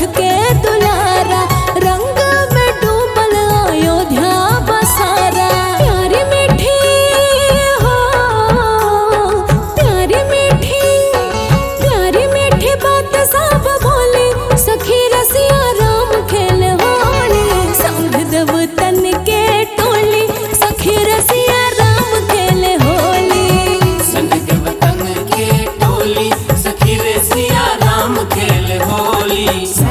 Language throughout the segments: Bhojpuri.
के दुलारा रंग में डूबल अयोध्या बसारा प्यारी मीठी हो प्यारी मीठी प्यारी मीठी बात सब बोली सखी रसिया राम खेल होली संग देव तन के टोली सखी रसिया राम खेल होली संग देवतन के टोली सखी रे सिया राम खेल होली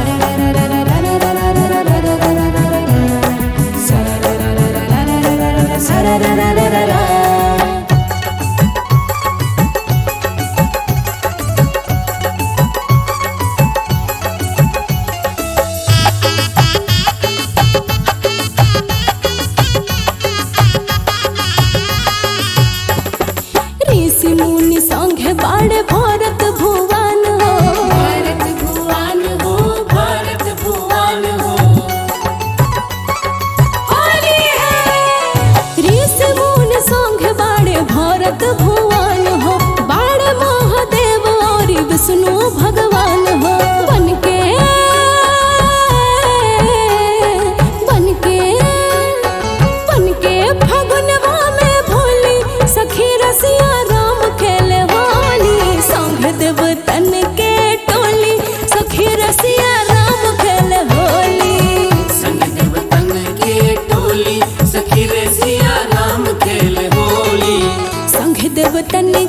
ऋषि मुनि संगे बाड़े भरत भुवन हो भारत भुवन हो भारत भुवन हो ऋषि मुनि संगे बाड़े भरत भुवन हो बाड़े महादेव और विष्णु भगवान हो बन के बन के बन के फगुनवा में भोली सखी रसिया राम खेले होली संग देव तन के टोली सखी रसिया राम खेले होली संग देवतन के टोली सखी रे सिया राम खेल होली संग देव तन